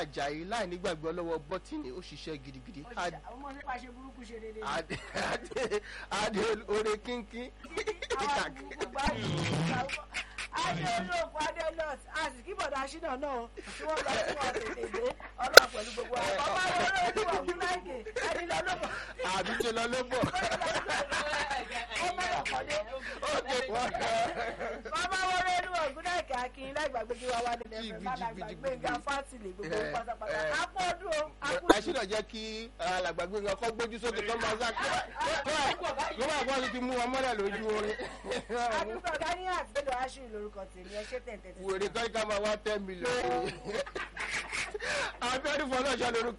ajayi láì nígbàgbọ́ lọ́wọ́ bọ́tìnì ó ṣiṣẹ́ gidigidi àwọn ọmọ nípa ṣe burúkú ṣe dédé ní. adé adé adé ore kínkín àwọn burúkú gbá adé olóògùn adé nọọsì àti kí bọ̀dá ṣínà náà tí wọ́n lọ sí wọn tètè dé ọlọ́run pẹ̀lú gbogbo àwọn ọmọ àwọn olóògùn ọ̀gbìn láìkè ẹni lọ lọ́bọ̀ àbí ṣe lọ ló bọ̀ ó mẹ́rọ̀ kọ́dé. ó ké wọ́n Bàbá wọn rẹ́nu ọ̀gúnnáìkè akin láìgbàgbé kí wá wá nílẹ̀ fẹ́ má lágbàgbé nga fásitì gbogbo pátápátá. Apọ̀ ọdún o, apọ̀ àṣìlọ jẹ́ kí alàgbàgbé nǹkan kọ́ gbójú sókè kọ́ máa sá kí wọ́n bá wọ́n ti mú wọn mọ́lẹ̀ lójú orin àdúgbò Gani àti Bello Ashiru lórúkọ tèmi ẹ ṣé tẹ̀ǹtẹ̀ tí. wèrè kọ́ ká máa wá ten million. abẹ́rù fọlọ́ṣọ́ lórúkọ.